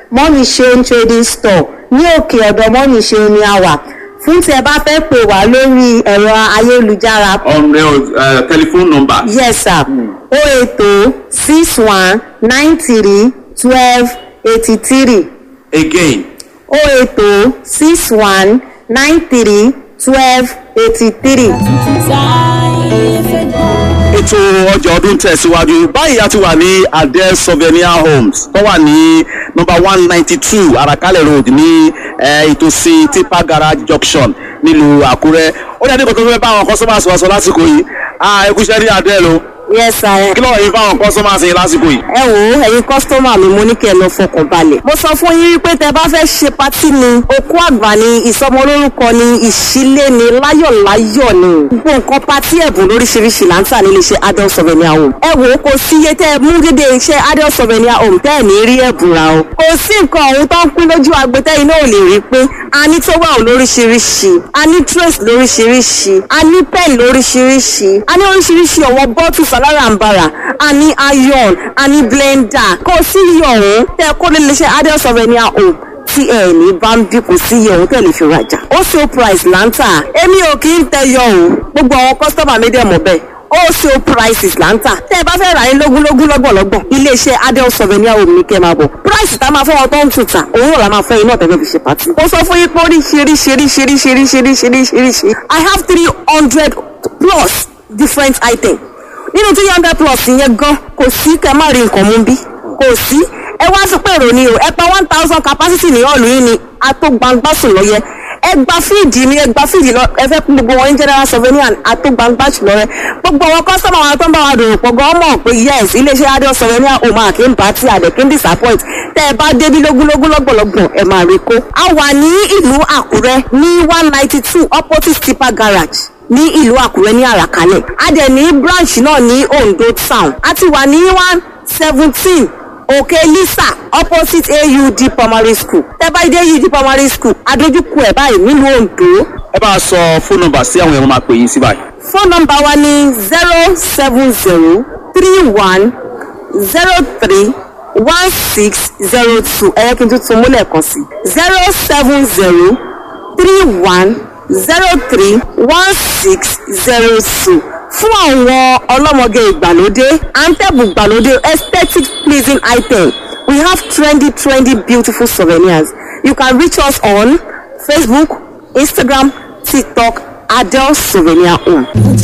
mọ́mí ṣeun trading store ní òkè ọ̀dọ̀ mọ́mí ṣeun ni a wà fún tí ẹ bá fẹ́ pè wá lórí ẹ̀rọ ayélujára on the uh, telephone number. yes sir o ètò six one nine three twelve eighty three Again, o ètò six one nine three twelve eighty three. ètò ọjà ọdún tẹ̀síwájú báyìí a ti wà ní adel souvenir homes tó wà ní nọmba one ninety two arakalẹ̀ road ní eh, ìtòsí tipa garage junction nílùú àkúrẹ́ ó ní adékòó tó fẹ́ bá àwọn customers wa sọ lásìkò yìí ah ẹ kúṣẹ́ ní adel o yes sir. kí lọ́wọ́ yìí fáwọn customers yìí lásìkò yìí. ẹ wò ó ẹ̀yin kọ́sítọ́mà mi mo ní kẹ́ ẹ lọ fọkàn balẹ̀. mo sọ fún yín wípé tẹ bá fẹ́ ṣe patí ni okú àgbà ni ìsọmọlórúkọ ni ìṣílé ni láyọ̀láyọ̀ ni. gbogbo nǹkan patí ẹ̀bùn lóríṣiríṣi là ń tà nílé iṣẹ́ adult souvenir home. ẹ wò ó kò sí iye tẹ ẹ mú dédé iṣẹ́ adult souvenir home tẹ́ ẹ̀ ní rí ẹ̀bùn ra o. kò sí nǹkan ọ̀hún tó ń pín lójú agbẹ́tẹ́ iná ò lè rí pé a ní towel lóríṣiríṣi a ní trace lóríṣiríṣi a ní pen lóríṣiríṣi a ní oríṣiríṣi ọ̀wọ́ bọ́tù sàláràǹbarà a ní iron a ní blender kò sí iye ọ̀hún tẹ́ ẹ kó lè lè ṣe adult souvenir home tí ẹ ní bá ń bí kò sí iye ọ̀hún tẹ́ lè fi rajà ó ṣe price là ń tà èmi ò kì í tẹyọ o gbogbo àwọn kọ́sítọ́mà mi dẹ̀ mọ̀ bẹ́ẹ̀ wholesale prices là ń tà tẹ́ ẹ bá fẹ́ rà ní lógúnlógún lọ́gbọ̀lọ́gbọ̀n iléeṣẹ́ adel souvenir home ní kẹ́ ẹ máa bọ̀ price tá a máa fọwọ́ tó ń tún tà òun náà la máa fẹ́ iná tẹ́fẹ́ fi ṣe pàtì. mo sọ fún yín pé oríṣiríṣiríṣiríṣiríṣiríṣiríṣi i have three hundred plus different items nínú three hundred plus yẹn gan kò sí kẹ́ má rí nǹkan mú bí kò sí ẹ wá sí pé èrò ni o ẹ pa one thousand capacity ní ọ̀lù yìí ni atógbangbásùn lọ́yẹ ẹ gba fíìdì ni ẹ gba fíìdì lọ ẹ fẹ́ kún gbogbo wọn ní general souvenir atógbangbásùn lọ́rẹ́ gbogbo àwọn kọ́sọ́mà wọn tó ń bá wa dòrò pọ̀ gan mọ̀ pé yes iléeṣẹ́ adé souvenir ò máa kí n bá tí àdẹ̀ kí n disappoint tẹ́ ẹ bá débi lógúnlógún lọ́gbọ̀lọ́gbọ̀n ẹ máa rí kó. a wà ní ìlú àkúrẹ́ ní one ninety two opposite tipa garage ní ìlú àkúrẹ́ ní àràkálẹ̀ a dẹ̀ ní branch náà ní ondo town a ti wà ní one seventeen òkè lisa opposite aud primary school tẹ́ bá dé aud primary school adójúkú ẹ̀ báyìí nílùú ondo ẹ bá a sọ fóònù nọ́mbà sí àwọn èèyàn máa pè yín sí báyìí. phone number wa ní zero seven zero three one zero three one six zero two ẹ̀yẹ́ kí n tún tún múlẹ̀ kan sí zero seven zero three one zero three one six zero two fún àwọn ọlọ́mọge ìgbàlódé antẹ́bù ìgbàlódé aesthetic pleasing item we have trendy trendy beautiful souvenirs you can reach us on facebook instagram tiktok adele souvenir home.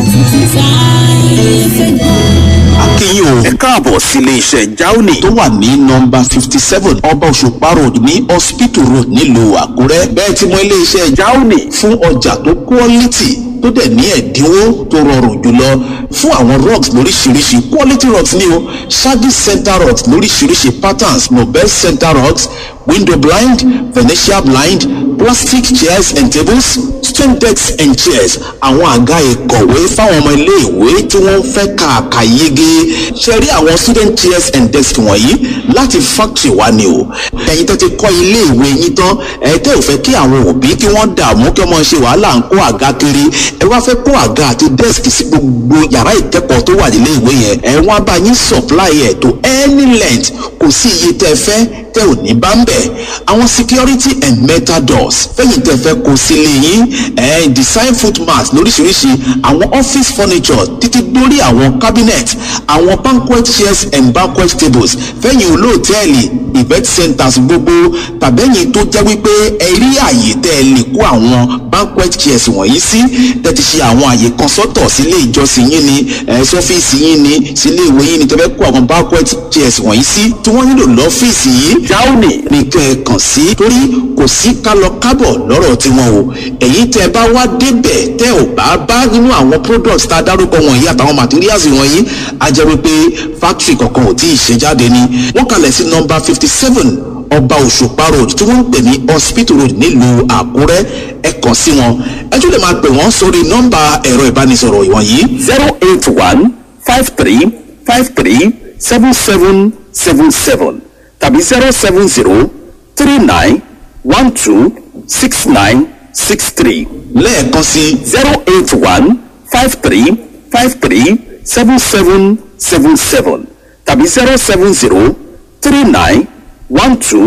akínyìn o ẹ káàbọ̀ sílé iṣẹ́ jauni tó wà ní nọmba fifty seven ọba òṣùpá road ní hospital road nílùú àkúrẹ́ bẹ́ẹ̀ tí mo ilé iṣẹ́ jauni fún ọjà tó quality tó dẹ̀ ní ẹ̀dínwó tó rọrùn jùlọ fún àwọn rugs lóríṣiríṣi quality rugs ní o shaggy center rugs lóríṣiríṣi patterns nobel center rugs window blind venetian blind plastic chairs and tables stone decks and chairs àwọn àga ìkọ̀wé fáwọn ọmọ iléèwé tí wọ́n fẹ́ kàkà yege ṣe rí àwọn student chairs and desks wọ̀nyí láti factory wa ni o ẹ̀yin tó ti kọ́ iléèwé yín tán ẹ̀ tẹ́ ò fẹ́ kí àwọn òbí kí wọ́n dààmú kí wọ́n ṣe wàhálà ń kó àga kiri ẹ wá fẹ́ kó àga àti desk sí gbogbo yàrá ìkẹ́kọ̀ọ́ tó wà nílé ìwé yẹn ẹ wọ́n á bá yín supply ẹ̀ to any length kò sí iye tẹ́ fẹ́ tẹ́ ò ní bá ń bẹ̀ àwọn security and metal doors fẹ́yìn tẹ́ fẹ́ kó sílé yín ẹ̀ design footmats lóríṣiríṣi àwọn office furniture títí dórí àwọn cabinet àwọn banquet chairs and banquet tables fẹ́yìn olóòtẹ́ẹ̀lì event centers gbogbo tàbẹ́yìn tó jẹ́ wípé ẹ rí àyè tẹ́ ẹ lè kó àwọn banquet chairs wọ̀nyí sí tẹ́ ti ṣe àwọn àyè kan sọ́tọ̀ sílé ìjọsìn yín ni ẹ̀ sọ́fíìsì yín ni sílé ìwé yín ni tẹ́ fẹ́ kó àwọn banquet chairs wọ̀nyí sí tí wọ́n nílò lọ́fíìsì yìí jáwùnì nìkan ẹ̀ kàn sí torí kò sí kálọ kábọ̀ lọ́rọ̀ tiwọn o èyí tẹ́ bá wá débẹ̀ tẹ́ ò bá bá nínú àwọn products tá a dárúkọ wọ̀nyí àtàwọn materials wọ̀nyí a jẹ́ wípé factory kankan ò tí ì ṣe jáde ni wọ́n kalẹ̀ sí nọ́mbà fifty seven ọba òṣùpá road tí wọ́n ń pè ní hospital road nílùú àkúrẹ́ ẹ kàn sí wọn ẹ tún lè máa pè wọ́n sórí nọ́mbà ẹ̀rọ ìbánisọ̀rọ̀ ìwọ̀nyí. zero eight one five three five three seven seven seven seven tàbí zero seven zero three nine one two six nine six three lẹ́ẹ̀kan sí zero eight one five three five three seven seven seven seven tàbí zero seven zero three nine one two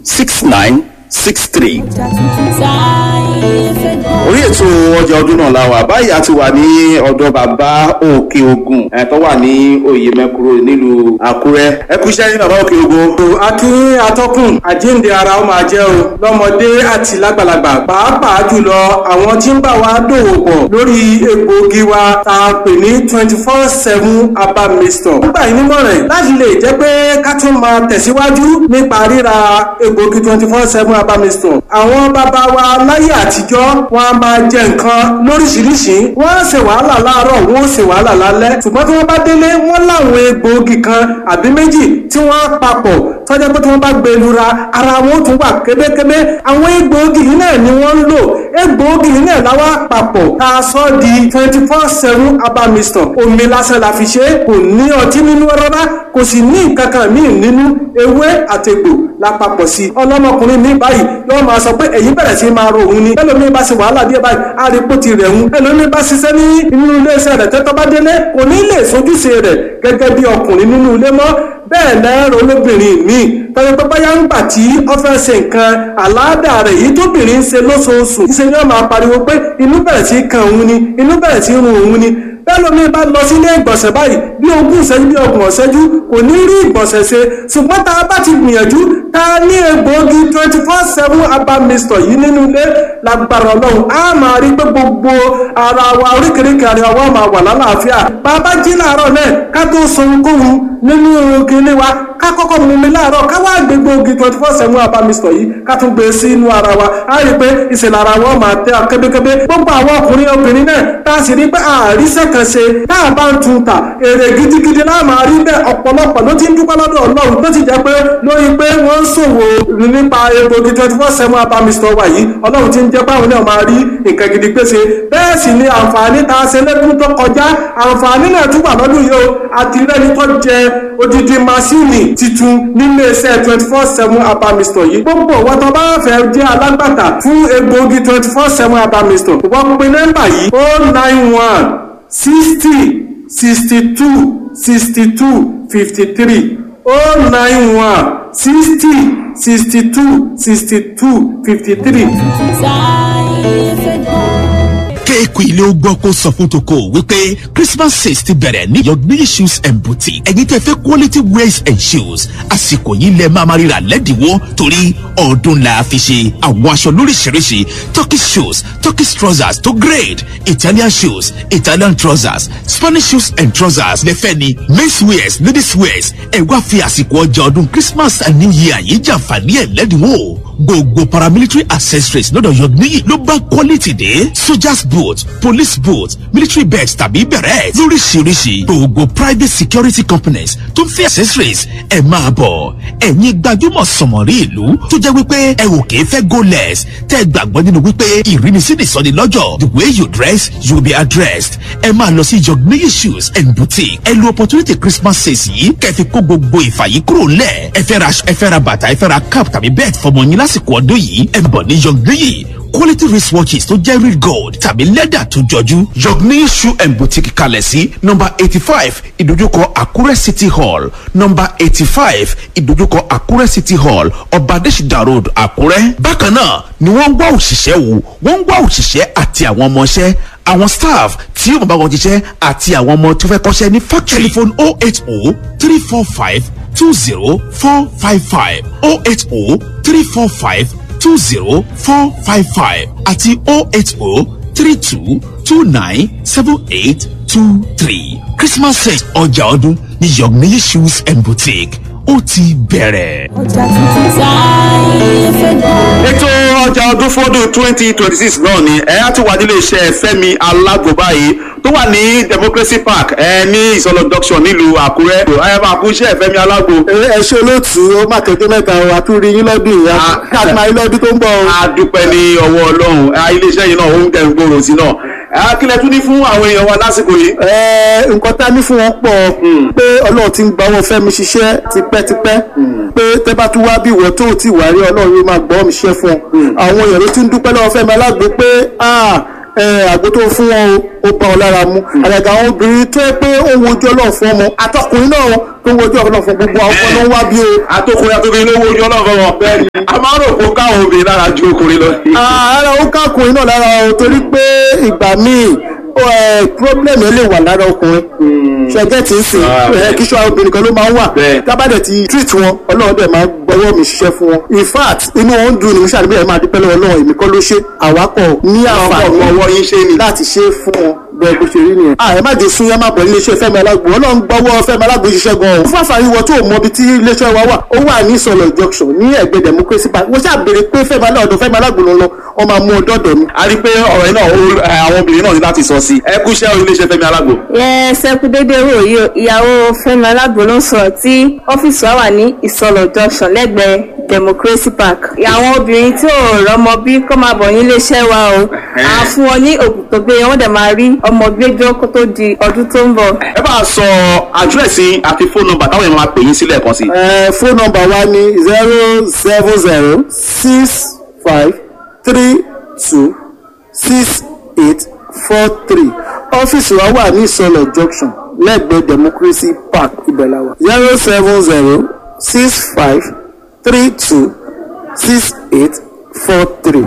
six nine six three orí ètò ọjà ọdún náà la wà báyìí a ti wà ní ọ̀dọ̀ bàbá òkè ogun ẹ̀ tó wà ní oyè mẹ́kúrò nílùú àkúrẹ́ ẹ kú iṣẹ́ ní bàbá òkè ogun. akí atọ́kùn àjíǹde ara ó máa jẹ́ o lọ́mọdé àti lágbàlagbà pàápàá jùlọ àwọn tí ń bá wa dòwò pọ̀ lórí egbòogi wa tá a pè ní twenty four seven herbal mixture. nígbà yìí nímọ̀ràn láti lè jẹ́ pé ká tún máa tẹ̀síwájú nípa ríra egbòogi twenty four seven herbal mixture. àwọn bàbá wa láyé àtijọ́ wọn a máa jẹ nǹkan lóríṣiríṣi wọ́n á ṣe wàhálà láàárọ̀ wọ́n ó ṣe wàhálà lálẹ́ ṣùgbọ́n tí wọ́n bá délé wọ́n láwọn egbòogi kan àbí méjì tí wọ́n á papọ̀ tọ́jà pé tí wọ́n bá gbé lura ara wọn ó tún wà kébékébé àwọn egbòogi yìí náà ni wọ́n ń lò egbòogi yìí náà láwa papọ̀ tá a sọ di twenty four seven herbal mixture omi lásán la fi ṣe é kò ní ọtí nínú rárá kò sì ní nǹkan kan míì nínú ewé àtegbò la papọ̀ sí i ọlọ́mọkùnrin mi báyìí yóò máa sọ pé èyí bẹ̀rẹ̀ sí máa ro òun ni ẹlòmíì bá ṣe wàhálà díẹ̀ báyìí á rí pó ti rẹ̀ ń ẹlòmíì bá ṣiṣẹ́ ní inú iléeṣẹ́ rẹ̀ tẹ́tọ́ bá délé kò ní lè sojúṣe rẹ̀ gẹ́gẹ́ bí ọkùnrin nínú ilé mọ́ bẹ́ẹ̀ lẹ́rọ olóbìnrin míì tọ́jú pé báyà ń gbà tí ó fẹ́ ṣe nǹkan àláàdà rẹ̀ yìí tóbìnrin ń ṣe lóṣooṣù ṣe ni wọ́n máa pariwo pé inú bẹ̀rẹ̀ sí kan òun ni inú bẹ̀rẹ̀ sí run òun ni bẹ́ẹ̀ lómi bá lọ sílé ìgbọ̀nsẹ̀ báyìí bí ogún ìṣẹ́jú bí ọgbọ̀n ìṣẹ́jú kò ní rí ìgbọ̀nsẹ̀ ṣe ṣùgbọ́n tá a bá ti gbìyànjú tá a ní egbòogi twenty four seven herbal mixture yìí nínú ilé lágbára ọlọ́run á máa rí pé gbogbo ara wa oríkèéríkèé ara wa máa wà lálàáfíà bàbá jí láàárọ̀ náà ká tó sọ ohunkóhun nínú kinní wa ká kọ́kọ́ mú mi láàárọ̀ ká wá gbé gbòógì twenty four seven herbal mixture yìí ká tún gbé sí inú ara wa á rí pé ìṣẹ̀lẹ̀ ara wọn máa tẹ́ kébékébé gbogbo àwọn ọkùnrin obìnrin náà tá a sì rí pé àríṣẹ́ kan ṣe tá a bá ń tun ta èrè gidigidi náà máa rí bẹ́ẹ̀ ọ̀pọ̀lọpọ̀ ló ti ń dúpẹ́ lọ́dọ̀ ọlọ́run tó ti jẹ́ pé lórí pé wọ́n ń ṣòwò nípa egbògi twenty four seven herbal mixture wa yìí ọlọ́run ti ń jẹ́ báwọn náà máa rí nǹkan gidi pèsè bẹ́ẹ̀ sì ni àǹfààní tá a ṣe lẹ́dún tó kọjá àǹfààní náà tún wà lọ́dún yìí o àti rẹ́ni tó jẹ odidi masini titun nílé iṣẹ́ twenty four seven herbal mixture yìí gbogbo wọn tó bá fẹ́ jẹ́ alágbàtà fún egbògi twenty four seven herbal mixture wọ́n pe nọ́mbà yìí o nine one sixty sixty two sixty two fifty three o nine one sixty sixty two sixty two fifty three kéèkù ilé ó gbọ́ kó sọ fún toko wípé christmas sales ti bẹ̀rẹ̀ ní yọ̀gbìn shoes and boutique ẹ̀yin tẹ́ fẹ́ quality wears and shoes àsìkò yìí lẹ máa ma ríra lẹ́dínwó torí ọdún la fi ṣe àwọn aṣọ lóríṣiríṣi turkish shoes turkish trousers tó grade italian shoes italian trousers spanish shoes and trousers lẹ́fẹ́ ni men's wears ladies wears ẹ̀ wá fi àsìkò ọjà ọdún christmas and new year yìí jàǹfààní ẹ̀ lẹ́dínwó gbogbo paramilitary accessories lọ́dọ̀ yọ̀gbìn ló bá quality dé soldiers boot police boot military belt tàbí bẹ̀rẹ̀ lóríṣiríṣi gbogbo private security companies tó ń fi accessories ẹ̀ máa bọ̀ ẹ̀yin gbajúmọ̀ sọ̀mọ̀rí ìlú tó jẹ́ wípé ẹ ò kìí fẹ́ go less tẹ́ ẹ gbàgbọ́ nínú wípé ìrínisí nìsọ́ni lọ́jọ́ the way you dress you will be addressed ẹ máa lọ sí yọ̀gbìn shoes and boutique ẹ lo opportunity christmas sales yìí kẹfì kó gbogbo ìfà yìí kúrò lẹ̀ ẹ fẹ́ ra ẹ fẹ́ ra bàtà ẹ fẹ́ ra cap tàbí belt fọmọ yín lásìkò ọdún yìí ẹ bọ̀ ní yọ̀gbìn quality wristwatches tó jẹ́ real gold tàbí lẹ́dà tó jọjú. yọ̀gbìn shoe and boutique kalẹ̀ sí nọmba eighty five ìdójúkọ àkúrẹ́ city hall nọmba eighty five ìdójúkọ àkúrẹ́ city hall ọba adésìdá road àkúrẹ́. bákan náà ni wọ́n ń wá òṣìṣẹ́ wò wọ́n ń wá òṣìṣẹ́ àti àwọn ọmọọṣẹ́ àwọn staff tí yóò bá wọn jíṣẹ́ àti àwọn ọmọ tó fẹ́ kọ́ṣẹ́ ní factory. telephone oh eight oh three four five two zero four five five oh eight oh three four five two zero four five five àti oh eight oh three two two nine seven eight two three christmas sales ọjà ọdún ní yọ̀gbìn shoes and boutique ó ti bẹ̀rẹ̀. ọjà tuntun táyé fẹ́ gbọ́. ètò ọjà ọdún fọdún twenty twenty six náà ni ẹ á ti wà nílé iṣẹ́ fẹ́mi alágbo báyìí tó wà ní democracy park ẹ ní ìsọlọ junction nílùú àkúrẹ́ ẹ máa kú iṣẹ́ fẹ́mi alágbo. ẹ ṣe olóòtú ó má kékeré mẹ́ta o àtúrí yín lọ́dún yìí káàdì máa yín lọ́dún tó ń bọ̀ o. a dúpẹ́ ní ọwọ́ ọlọ́run ẹ, iléeṣẹ́ yìí náà ó ń tẹ̀ ń gbòòrò sí náà ẹ, kílẹ̀ tún ní fún àwọn èèyàn wa lásìkò yìí. Ẹ, nǹkan tá a ní fún wọn pọ̀ pé ọlọ́run ti ń gba wọn fẹ́mi ṣiṣẹ́ tipẹ́tipẹ́ pé tẹ́ bá tún wá bí ìwọ tó ti wà rí ọlọ́run yóò máa gbọ́ mi ṣiṣẹ́ fún ọ àwọn èèyàn ló ti ń dúpẹ́ lọ́wọ́ fẹ́mi alágbo pé ah, àgbo tó fún wọn ó bá wọn lára mu àgàgà àwọn obìnrin tó yẹ pé ó ń wojú ọlọ́run fún ọmọ àtọkùnrin náà tó ń wojú ọlọ́run fún gbogbo àwọn ọmọ náà ń wá bí o. àtòkùnrin àtòkùnrin ló wojú ọlọ́run wọn bẹ́ẹ̀ ni a máa ń rò pé ó káwọn obìnrin lára ju ọkùnrin lọ. ara ó kákùnrin náà lára o torí pé ìgbà míì problem yẹn lè wà lára ọkùnrin ṣẹjẹ tí ń sìn kí ṣọ́ obìnrin kan ló máa ń wà tábàdẹ̀ ti treat wọn ọlọ́run dẹ̀ máa gbọ́wọ́ mi ṣiṣẹ́ fún wọn in fact inú wọn ń dùn ní sàdébí ẹ̀ máa dúpẹ́ lọ́wọ́ ọlọ́run èmi kọ́ ló ṣe àwákọ̀ ní àǹfààní ọwọ́ yín ṣe ni láti ṣe fún wọn bẹ́ẹ̀ bó ṣe rí nìyẹn. ààrẹ má jẹ sún yá máa bọ̀ iléeṣẹ́ fẹ́mi alágbo ọlọ́run gbọ́wọ́ fẹ́mi alágbo ṣiṣẹ́ gan-an. fún àǹfààní wọ tó mọ ibi tí iléeṣẹ́ wa wà ó wà ní ìsọ̀lọ̀ junction ní ẹ̀gbẹ́ democracy park wọ́n ṣàbẹ̀rẹ̀ pé fẹ́mi alágbo fẹ́mi alágbo ló ń lọ wọ́n máa mú ọdọ́ dọ̀ mi. a rí i pé ọ̀rọ̀ yìí náà àwọn obìnrin náà ní láti sọ sí i ẹ kú iṣẹ́ iléeṣẹ́ fẹ́mi alágbo. yẹ sẹ́kù dédé wò yìí ìyàwó fẹ́mi alágbo ló ń sọ̀rọ̀ tí ọ́fíìsì wa wà ní ìsọ̀lọ̀ junction lẹ́gbẹ̀ẹ́ democracy park. àwọn obìnrin tí ò rọmọ bí kọ́ máa bọ̀ ní iléeṣẹ́ wa o à ń fún wọn ní òògùn tó gbé wọn dẹ̀ máa rí ọmọ gbẹjọ́ kó tó di ọdún tó ń bọ̀. ẹ bá a sọ àdírẹ́sì àti fóònù nọ́mbà táwọn èèyàn máa pè yín sílẹ̀ kan sí. fóònù nọ́mbà wa ní zero seven zero six five three two six eight four three ọ́fíìsì wa wà ní ìsọlọ̀ junction lẹ́gbẹ̀ẹ́ democracy park ibẹ̀láwa zero seven zero six five three two six eight four three.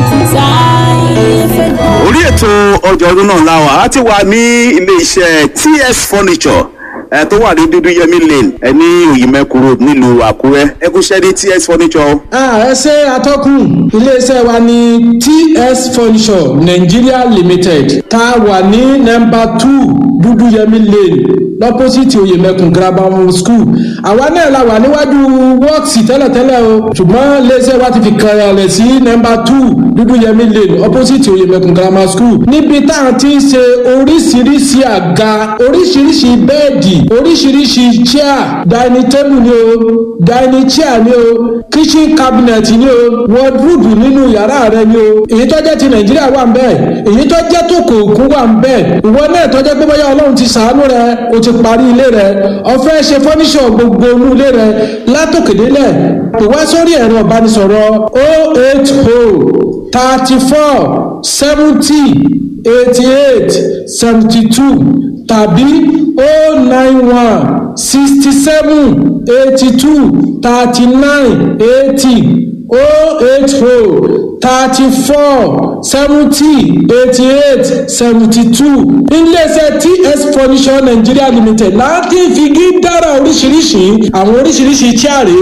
orí ètò ọjà ọdún náà láwà á ti wà ní ilé iṣẹ́ ts furniture ẹ tó wà ní dúdú yẹmí lane ẹ ní òyìnbẹ́kù road nílùú àkúrẹ́ ẹ kú ṣẹ́ ní ts furniture. ẹ ṣe atọ́kùn iléeṣẹ́ wa ní ts furniture nigeria limited tá a wà ní nọmba two dúdú yẹmí lane lọ́pọ́sìtì oyèmẹkùn grammar school àwa náà la wà níwájú wọ́ọ̀sì tẹ́lẹ̀tẹ́lẹ̀ o ṣùgbọ́n iléeṣẹ́ wa ti fi kànlẹ̀ sí nọmba two dúdú yẹmí lane opposite oyèmẹkùn grammar school níbi tá a ti ń ṣe oríṣiríṣi àga oríṣiríṣi bẹ́ẹ̀dì oríṣiríṣi chair dining table ni o dining chair ni o kitchen cabinet ni o wardrobe nínú yàrá rẹ ni o èyí tó jẹ́ ti nàìjíríà wà ń bẹ́ẹ̀ èyí tó jẹ́ tó kò òkun wà ń bẹ́ẹ̀ ìwọ náà tó jẹ́ pé bóyá ọlọ́run ti sàánú rẹ o ti parí ilé rẹ ọ̀fẹ́ ṣe fọ́níṣọ̀ gbogbo inú ilé rẹ látòkèdélẹ̀ pè wá sórí ẹ̀rọ ìbánisọ̀rọ̀ o eight o thirty four seventy eighty eight seventy two tàbí o nine one sixty seven eighty two thirty nine eighty o eight o thirty four seventy eighty eight seventy two iléeṣẹ́ ts furniture nigeria limited láti figi dára oríṣiríṣi àwọn oríṣiríṣi chaare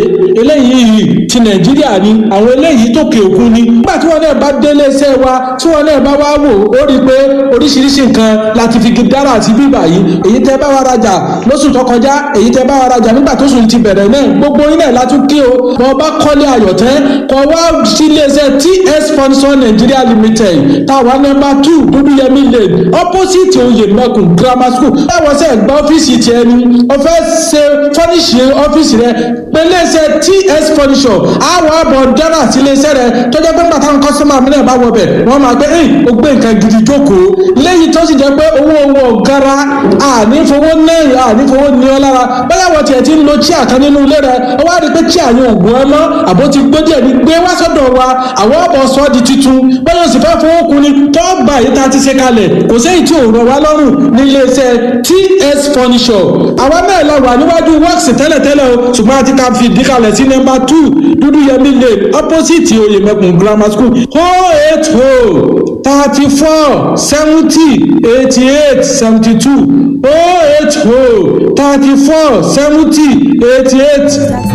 eléyìí ti nàìjíríà ni àwọn eléyìí tòkè òkun ni nígbà tí wọn náà bá dé iléeṣẹ́ wa tí wọn náà bá wá wò ó rí i pé oríṣiríṣi nǹkan láti figi dára àti bíbà yìí èyí tẹ́ bá wa rajà lóṣù tó kọjá èyí tẹ́ bá wa rajà nígbà tó sùn ti bẹ̀rẹ̀ náà gbogbo yín náà látún kí o bọ́ bá kọ́lé ayọ̀tẹ́ kọ́ wá sí iléeṣẹ́ ts furniture nigeria limited táwa nọmba two dúdúyẹmí lane opposite oyèmẹkùn grammar school báwo ṣe gba ọ́fíìsì tiẹ̀ ni o fẹ́ ṣe fọ́níṣì ọ́fíìsì rẹ pẹ̀lẹ́sẹ̀ ts furniture àwọn àbọ̀ dára sí iléeṣẹ́ rẹ tó jẹ́ pé bàtà ń kọ́sọ́mà mi náà bá wọ bẹ̀ wọ́n máa gbé ẹ̀yìn o gbé nǹkan gidi jókòó lẹ́yìn tó sì jẹ́ pé owó owó ọ̀gára ànífowó náírà ànífowó ní ọ lára bẹ́ẹ̀ wọ́n tiẹ̀ ti ń lo chíà kan nínú ilé rẹ ó wá rí i pé chíà yẹn ògùn ẹ mọ́ àbó ti gbó díẹ̀ ní gbé wá sọ́dọ̀ wa àwọn ọ̀bọ̀ sọ di titun bẹ́ẹ̀ yóò sì fẹ́ fowó kun ni tó gbà yìí tá a ti ṣe kalẹ̀ kò séyìí tí ò rọ̀ wá lọ́rùn ní iléeṣẹ́ ts furniture àwa náà lọ wà níwájú works tẹ́lẹ̀tẹ́lẹ̀ o ṣùgbọ́n a ti ka fìdí kalẹ̀ sí nọ́mbà two dúdú yẹmí lane opposite oyèmẹkùn grammar school oh eight oh thirty four seventy eighty eight seventy two oh eight oh thirty four seventy eighty eight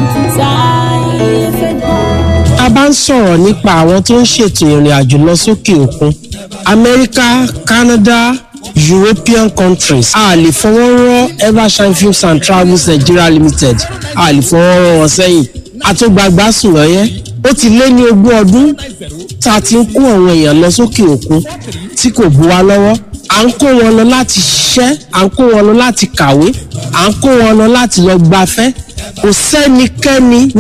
a bá ń sọ̀rọ̀ nípa àwọn tó ń ṣètò ìrìn àjò lọ sókè òkun amẹ́ríkà canada european countries a lè fọwọ́ rọ́ evershine films and travels nigeria limited a lè fọwọ́ rọ́ wọn sẹ́yìn àtúgbàgbà sùn lọ́yẹ́ ó ti lé ní ogún ọdún tá a ti ń kó àwọn èèyàn lọ sókè òkun tí kò bu wa lọ́wọ́ à ń kó wọn lọ láti ṣiṣẹ́ à ń kó wọn lọ láti kàwé à ń kó wọn lọ láti lọ gbafẹ́ kò sẹ́nikẹ́ni